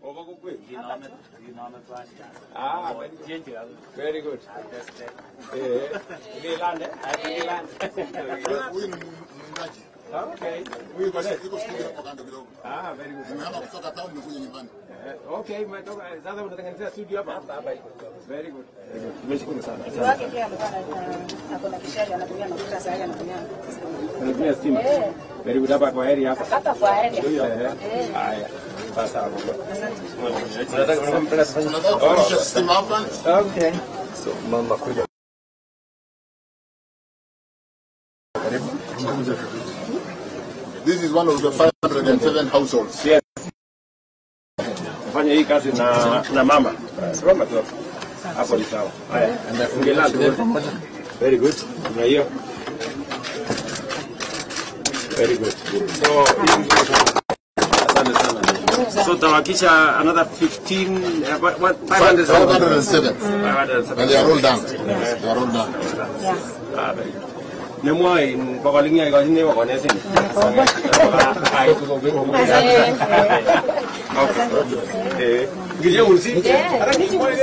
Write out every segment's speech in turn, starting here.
Over kukweli. Kinome kinome twani. Ah, very good. Jenje kazi. Very good. Ateste. Eh, Milande. Huyu ni mwimbaji. Okay. Huyu kwa nini? Iko studio hapo kando kidogo. Ah, very good. Nimehama kutoka town nimekuja nyumbani. Eh, Okay, umetoka sasa unatengenezea studio hapa? Hapa hapa iko. Very good. Tumeshukuru sana. wake pia alikuwa na- ako na kishari anatumia mafuta sasa hivi anatumia Unatumia stima? Eh. Very good hapa kwa area hapa. hapa kwa area. Eh. Haya. Sasa hapo. Unataka unampenda sasa? Nataka kuonyesha system hapa. Okay. This is one of the 507 households. Yes. Fanya hii kazi na na mama. Simama tu. hapo. Hapo ni sawa. Haya, anafungia Very good. Na hiyo. Very good. So, hii ni nzuri sana. Asante sana. So tawakisha another 15 uh, what- what- 507. 507. 507. And they are all done. They are all done. Ah, very good. Nemwai bakalingia ikasini wakonesi. Ai tuko bingo. Eh, ngije ursi. Ara ni kwa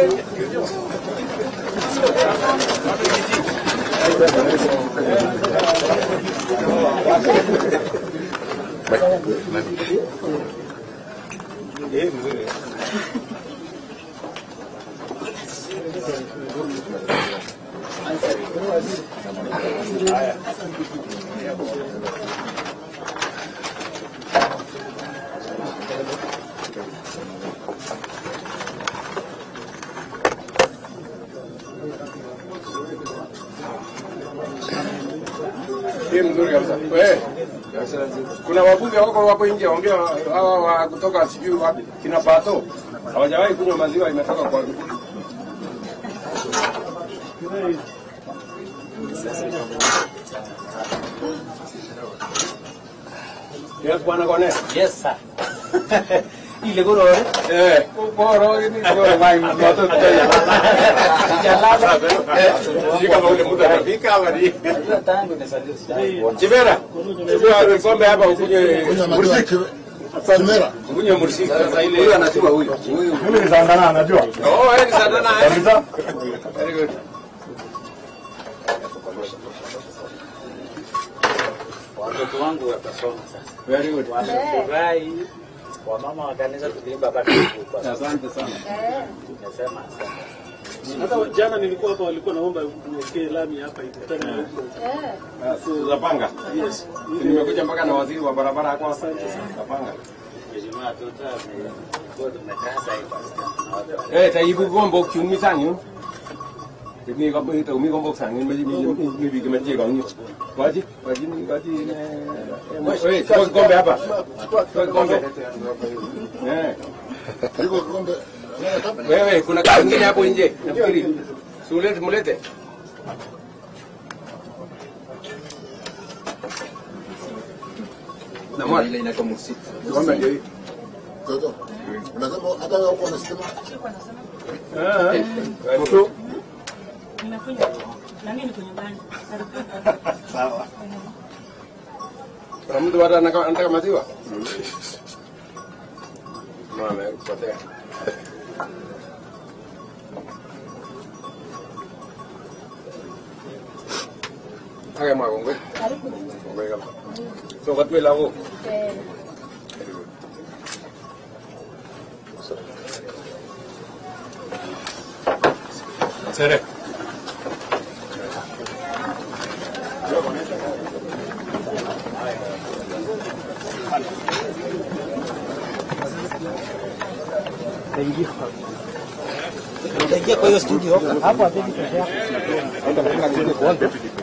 Eh, mzuri. Hii mzuri kabisa. Wewe. Kuna wabunge wako wapo nje waongea hawa wa kutoka sijui wapi kina Pato. Hawajawahi kunywa maziwa imetoka kwa Yes, bwana Kone. Yes sir. Ile goro eh. Eh, bora ni ndio mai mtoto tena. Jalala. Sijui kama ule muda utafika ama ni. Najua tangu nisalie sijai. Chibera. Chibera kombe hapa ukunywe Kunywa maziwa mursik. kiwe- Kimera. Ukunywe mursik sasa ile. Huyu anajua huyu. Huyu. Mimi ni Sandana najua. Oh, eh, ni sana na. Kabisa. Very good. Watoto wangu watasoma sasa. Very good. Wamefurahi. Wamama wa kanisa tuliimba hapa Kivu kwa sababu Asante sana. tumesema asante. Hata jana nilikuwa hapa, walikuwa naomba uwekee lami hapa ikutane na huko. Uh, Zapanga. Yes. Nimekuja mpaka na waziri wa barabara kwa Zapanga. Mheshimiwa Tuta amekuwa tumekasa hii basi. Eh, taibu gombo kiumi sanyu. Ini ko ito mi gombo sanyu me mi mi bi kama je gonyo. Waji, waji ni waji ne. Eh, kwa gombe hapa. Kwa gombe. Eh. Iko kikombe. Wewe kuna kitu kingine hapo nje. Nafikiri. Sulete mulete. Na mwana ile inaitwa msitu. Gombe ndio hii. Toto. Unasema hata wewe uko na stima? Ah. Eh. Nimekuja na mimi niko nyumbani. Sawa. Kuna mtu bado anataka anataka maziwa? Mama amepotea. Haya magongwe. Ngwe kama. So katwe lago. Eh, Sere. Utaingia kwa hiyo studio hapo. Hapo hapigi peke yako.